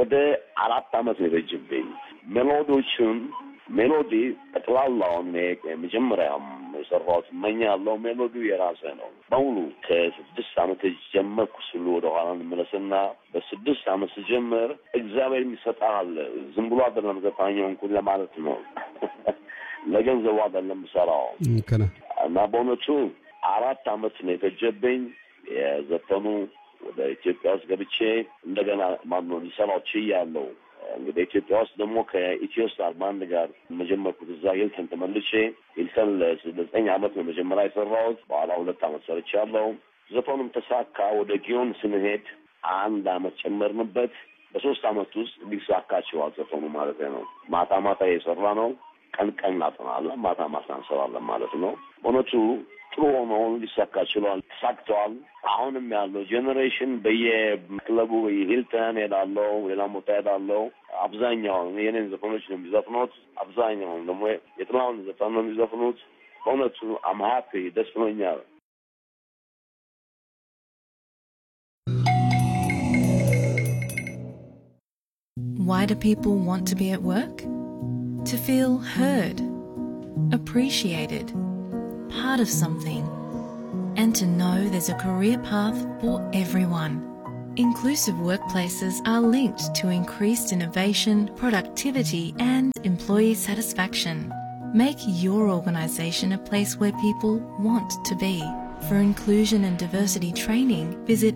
ወደ አራት አመት ነው የፈጅብኝ። ሜሎዲዎቹን ሜሎዲ ጠቅላላውን መጀመሪያም የሰራሁት እመኛለሁ ሜሎዲው የራሴ ነው በሙሉ ከስድስት አመት ጀመርኩ ስሉ ወደኋላ እንመለስና በስድስት አመት ስጀምር እግዚአብሔር የሚሰጣል ዝም ብሎ አይደለም ዘፋኛውን ለማለት ነው ለገንዘቡ አይደለም የምሰራው እና በእውነቱ አራት አመት ነው የፈጀብኝ የዘፈኑ ወደ ኢትዮጵያ ውስጥ ገብቼ እንደገና ማነው ሊሰራው ችያለሁ። እንግዲህ ኢትዮጵያ ውስጥ ደግሞ ከኢትዮ ስታር ባንድ ጋር መጀመርኩት እዛ ሂልተን ተመልሼ ሂልተን ለዘጠኝ አመት ነው መጀመሪያ የሰራሁት። በኋላ ሁለት አመት ሰርቻለሁ። ዘፈኑም ተሳካ። ወደ ጊዮን ስንሄድ አንድ አመት ጨመርንበት። በሶስት አመት ውስጥ ሊሳካ ችሏል ዘፈኑ ማለት ነው። ማታ ማታ የሰራ ነው። ቀን ቀን እናጠናለን፣ ማታ ማታ እንሰራለን ማለት ነው። በእውነቱ ጥሩ ሆኖ ሊሳካ ችሏል፣ ተሳክተዋል። አሁንም ያለው ጄኔሬሽን በየክለቡ ሂልተን ሄዳለው፣ ሌላም ቦታ ሄዳለው። አብዛኛውን የኔን ዘፈኖች ነው የሚዘፍኑት። አብዛኛውን ደግሞ የጥላሁን ዘፈን ነው የሚዘፍኑት። በእውነቱ አም ሀፒ ደስ ብሎኛል። Why do people want to be at work? To feel heard, appreciated, part of something, and to know there's a career path for everyone. Inclusive workplaces are linked to increased innovation, productivity, and employee satisfaction. Make your organisation a place where people want to be. For inclusion and diversity training, visit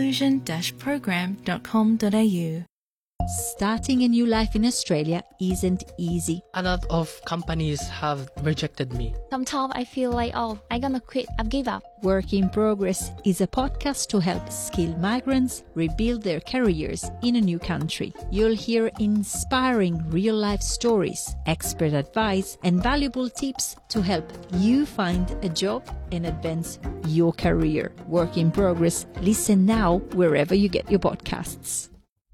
inclusion-program.com.au. Starting a new life in Australia isn't easy. A lot of companies have rejected me. Sometimes I feel like, oh, I'm gonna quit, I've give up. Work in Progress is a podcast to help skilled migrants rebuild their careers in a new country. You'll hear inspiring real life stories, expert advice, and valuable tips to help you find a job and advance your career. Work in Progress. Listen now wherever you get your podcasts.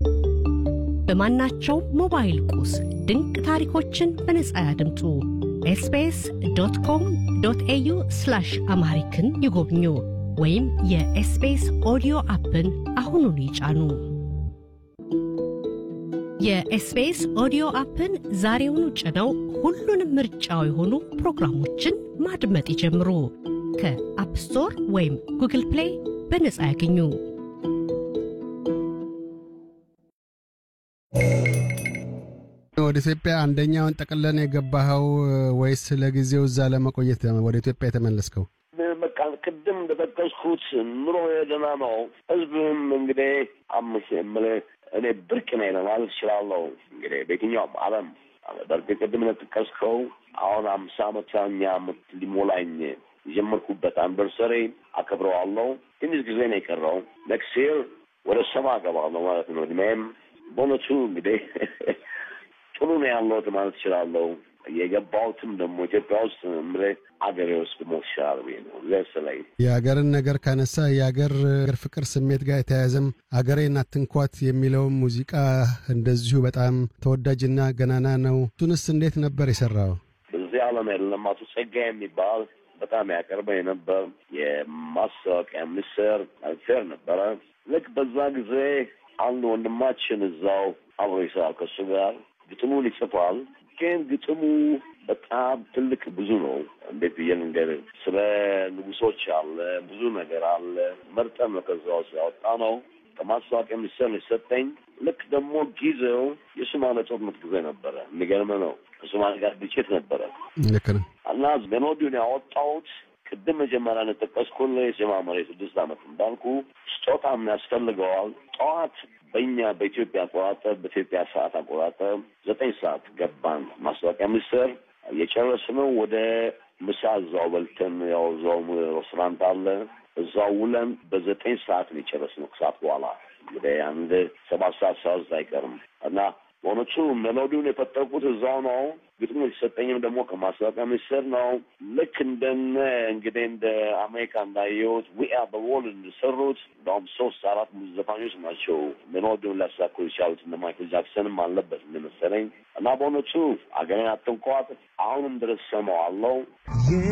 በማናቸው ሞባይል ቁስ ድንቅ ታሪኮችን በነጻ ያድምጡ። ኤስቢኤስ ዶት ኮም ዶት ኤዩ ስላሽ አምሃሪክን ይጎብኙ ወይም የኤስቢኤስ ኦዲዮ አፕን አሁኑን ይጫኑ። የኤስቢኤስ ኦዲዮ አፕን ዛሬውኑ ጭነው ሁሉንም ምርጫው የሆኑ ፕሮግራሞችን ማድመጥ ይጀምሩ። ከአፕ ስቶር ወይም ጉግል ፕሌይ በነጻ ያገኙ። ወደ ኢትዮጵያ አንደኛውን ጠቅለን የገባኸው ወይስ ለጊዜው እዛ ለመቆየት ወደ ኢትዮጵያ የተመለስከው? በቃ ቅድም እንደጠቀስኩት ኑሮ የደህና ነው። ህዝብም እንግዲህ አምስ የምልህ እኔ ብርቅ ነኝ ለማለት እችላለሁ። እንግዲህ በየትኛውም ዓለም በእርግጥ ቅድም እንደጠቀስከው አሁን አምሳ አመተኛ ዓመት ሊሞላኝ የጀመርኩበት አንቨርሰሪ አከብረዋለሁ። ትንሽ ጊዜ ነው የቀረው። ኔክስት ይር ወደ ሰባ እገባለሁ ማለት ነው። እድሜም በእውነቱ እንግዲህ ጥሩ ነው ያለሁት ማለት እችላለሁ። የገባሁትም ደግሞ ኢትዮጵያ ውስጥ ምልህ አገሬ ውስጥ ሞት ይሻላል ብዬ ነው ለስላይ የአገርን ነገር ካነሳ የአገር ፍቅር ስሜት ጋር የተያያዘም አገሬን አትንኳት የሚለውም ሙዚቃ እንደዚሁ በጣም ተወዳጅና ገናና ነው። እሱንስ እንዴት ነበር የሰራው? በዚህ ዓለም የለም አቶ ጸጋ የሚባል በጣም ያቀርበኝ ነበር። የማስታወቂያ ሚኒስቴር ፌር ነበረ። ልክ በዛ ጊዜ አንድ ወንድማችን እዛው አብሮ ይሰራል ከእሱ ጋር ግጥሙን ይጽፋል። ግን ግጥሙ በጣም ትልቅ ብዙ ነው። እንዴት ብዬ ልንገርህ? ስለ ንጉሶች አለ፣ ብዙ ነገር አለ። መርጠን ነው ከዛ ውስጥ ያወጣ ነው። ከማስታወቂያ ሚኒስቴር ነው የሰጠኝ። ልክ ደግሞ ጊዜው የሶማሌ ጦርነት ጊዜ ነበረ። የሚገርም ነው። ከሶማሌ ጋር ግጭት ነበረ ልክ ነው እና ሜሎዲውን ያወጣሁት ቅድም መጀመሪያ እንደጠቀስኩልህ የጀማመረ የስድስት ዓመት እንዳልኩ ስጦታም ያስፈልገዋል። ጠዋት በእኛ በኢትዮጵያ አቆጣጠር በኢትዮጵያ ሰዓት አቆጣጠር ዘጠኝ ሰዓት ገባን ማስታወቂያ ሚኒስቴር የጨረስነው ወደ ምሳ እዛው በልተን ያው እዛው ሬስቶራንት አለ እዛው ውለን በዘጠኝ ሰዓት ነው የጨረስነው። ከሰዓት በኋላ እንግዲህ አንድ ሰባት ሰዓት ሰዓት አይቀርም እና በእውነቱ ሜሎዲውን የፈጠርኩት እዛው ነው። ግጥሙ የተሰጠኝም ደግሞ ከማስታወቂያ ሚኒስቴር ነው። ልክ እንደነ እንግዲህ እንደ አሜሪካ እንዳየሁት ዊአ በወል እንደሰሩት እንደውም ሶስት አራት ዘፋኞች ናቸው ሜሎዲውን ሊያሳኩ የቻሉት እነ ማይክል ጃክሰንም አለበት እንደመሰለኝ እና በእውነቱ አገሬን አትንኳት አሁንም ድረስ ሰማዋለሁ።